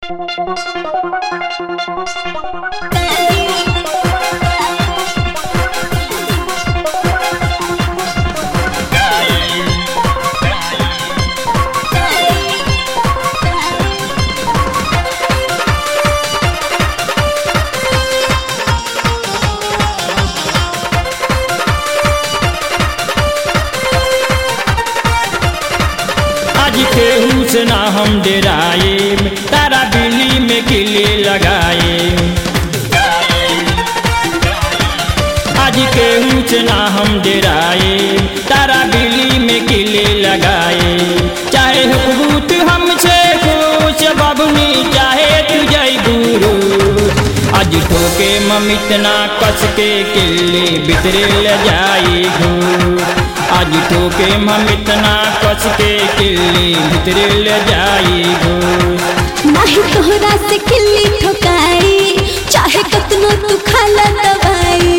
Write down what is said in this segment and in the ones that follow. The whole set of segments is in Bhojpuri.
आज केहू से ना हम डराए तारा बिल्ली में किले लगाए आज केहू से ना हम डराए तारा बिल्ली में किले लगाए चाहे हुकूत हमसे खुश बबनी चाहे तू जय गुरु आज ठोके ममितना कस के किले बितरे ले जाई घूर आज ठोके ममितना कस के किले बितरे ले जाई घूर नाही तोहरा से किल्ली ठोकाई चाहे कतनो तू खाला दवाई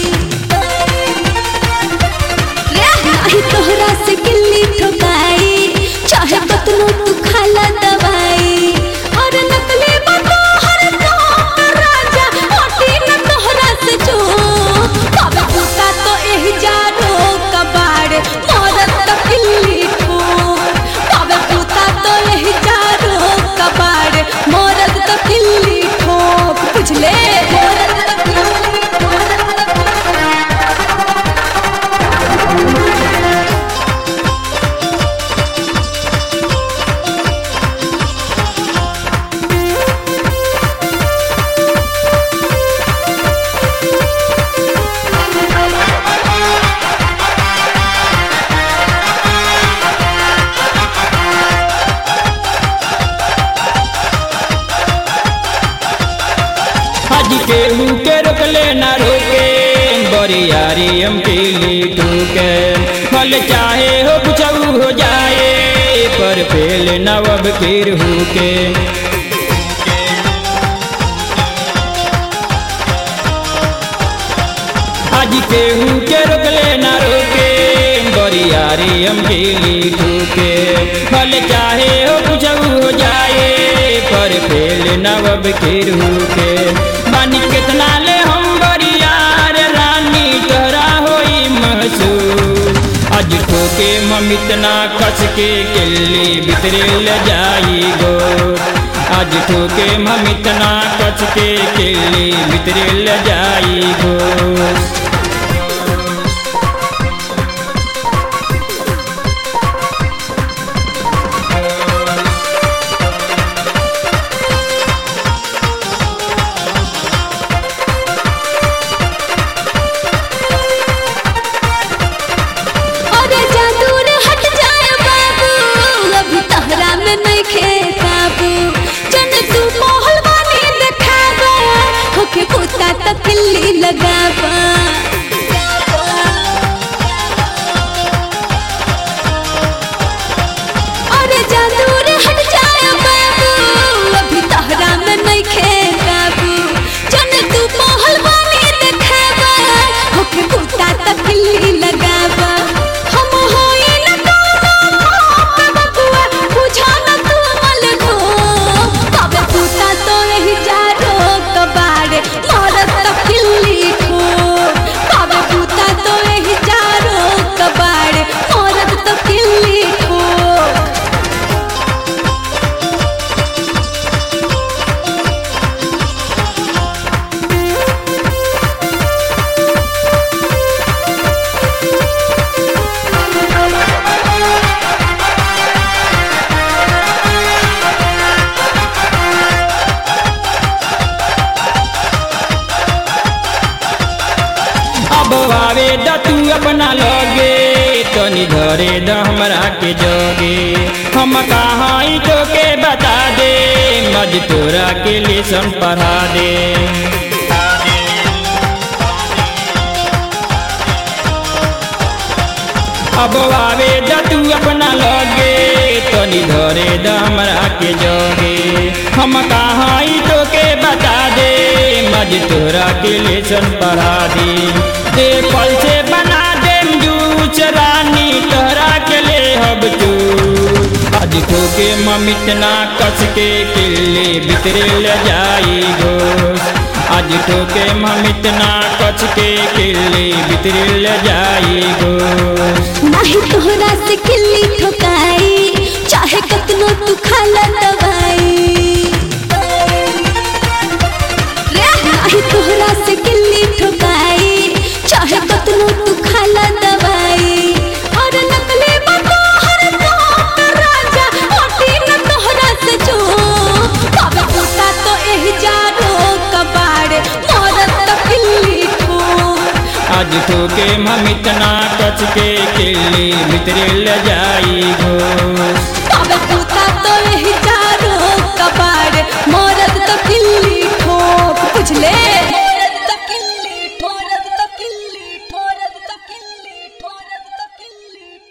नाही तोहरा से किल्ली ठोकाई चाहे कतनो तू खाला दवाई और नकली बतो हर तो राजा होटी न तोहरा से जो कबे पूता तो एही जानो कबाड़ मोरत तो किल्ली ठोक कबे पूता तो एही जानो कबाड़ मोरत तो किल्ली ठोक बुझले मोरत तो किल्ली आज केहू के रोकले ना रोके बरियारी हम पीली ठोके फल चाहे हो कुछ हो जाए पर फेल नवब केर के आज केहू के रोकले ना रोके बरियारी हम पीली ठोके फल चाहे हो कुछ हो जाए पर फेल नवब केर के बानी कितना ले हम बरियार रानी तोहरा होई महसूस आज ठोके ममितना कस के किल्ली बितरे ले जाई गो आज ठोके ममितना कस के किल्ली बितरे ले जाई गो और जादूर हट जाए बाबू अभी तहरा में नहीं खे काबू जन तू मोहल वाली देखावा होके कुत्ता तक किल्ली लगावा और जादूर हट जाए बाबू अभी तहरा में नहीं खे काबू जन तू मोहल वाली देखावा होके कुत्ता तक किल्ली लगावा हम होई न कोनो पाप बबुआ बुझा न तू मल गो कबे कुत्ता तो यही जा रो कबाड़े मरत तो किल्ली खो कबे कुत्ता तो यही जा रो कबाड़े मरत तो किल्ली खो अब आवे द तू अपना लगे तनी धरे द हमरा के जोगे हम कहाँ तो के बता दे मज तोरा के लेसन पढ़ा दे अब आवे द तू अपना लगे तनी धरे द हमरा के जोगे हम कहाँ तो के बता दे मज तोरा के लेसन पढ़ा दी दे फल से बना दे जूस रानी तोहरा के ले हब तू आज आज ठोके ममितना कस के किल्ली भितरे ले जाई घोष आज ठोके ममितना कस के किल्ली भितरे ले जाई घोष नाही तोहरा से किल्ली ठोकाई चाहे कतनो तू खाला दवाई रे नाही तोहरा से किल्ली ठोकाई चाहे कतनो तू खाला दवाई और नकली बतो हर तो राजा ओटी न तोहरा से जो कब टूटा तो एह जारो कबाड़ मरत तो किल्ली ठोक आज ठोके ममितना कस के किल्ली भितरे ले जाई घोष तब तू